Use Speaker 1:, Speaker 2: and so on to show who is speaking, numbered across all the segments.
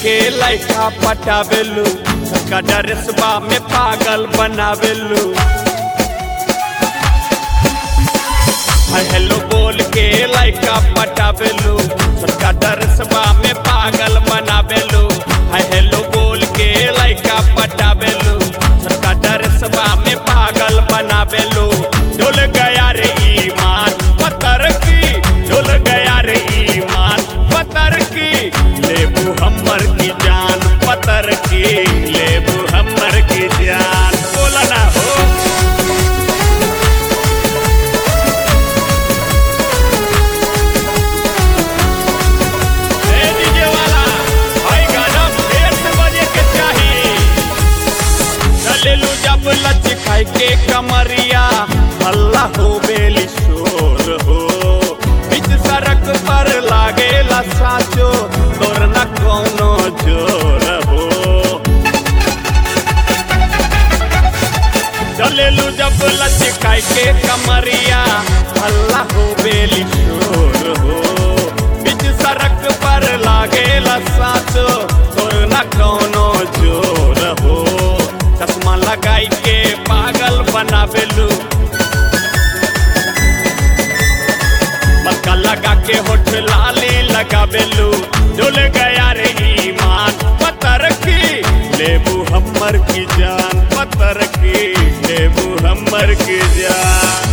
Speaker 1: के लड़का पटावेलू का डरेसबा में पागल बनावेलू हाय हेलो बोल के लड़का पटावेलू का डरेसबा में पागल बनावेलू हाय हेलो बोल के लड़का पटावेलू का डरेसबा में पागल बनावेलू डोल गया रे ईमान पतर की डोल गया रे ईमान पतर की लेबू हमर की जान पतर की लेबू हमर की जान बोला ना हो ए डीजे वाला भाई गाना फेर से बजे के चाही चलेलू जब लच खाई के कमरिया हल्ला हो बेली शोर हो बीच सड़क पर लागेला साचो तोर न कोनो जोर हो चलेलू जब लच खाई के कमरिया हल्ला हो बेली शोर हो बीच सड़क पर लागेला साचो तोर न कोनो जोर हो चश्मा लगाई के पागल बनावेलू पक्का लगा के होठ लाली लगावेलू डोल गया रे ईमान पतर की लेबू हमर की जान पतर की लेबू हमर की जान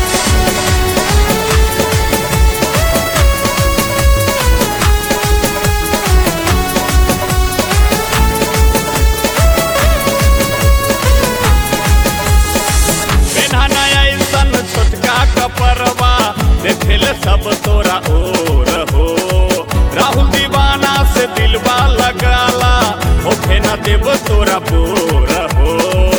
Speaker 1: पेन्हना ऐसन छोटका कपरवा देखेल सब तोरा ओर हो राहुल दीवाना से दिलवा लगाला होखे न देव तोरा बोर हो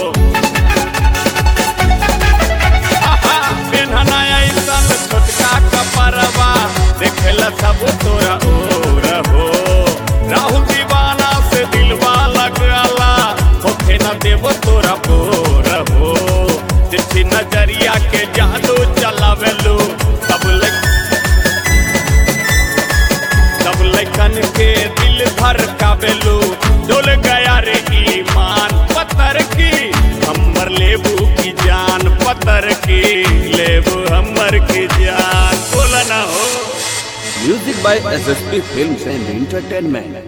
Speaker 1: आहा, पेन्हना ऐसन छोटका कपरवा देखेल सब तोरा ओर हो राहुल दीवाना से दिलवा लगाला होखे न देव तोरा बोर हो तिरछी नजरिया के जादू चलावेलू सब लग सब लखन के दिल भर कावेलू डोल गया रे ईमान पत्थर की हमर लेबू की जान पत्थर की लेबू हमर की जान बोला ना हो
Speaker 2: Music by SSP Films and Entertainment.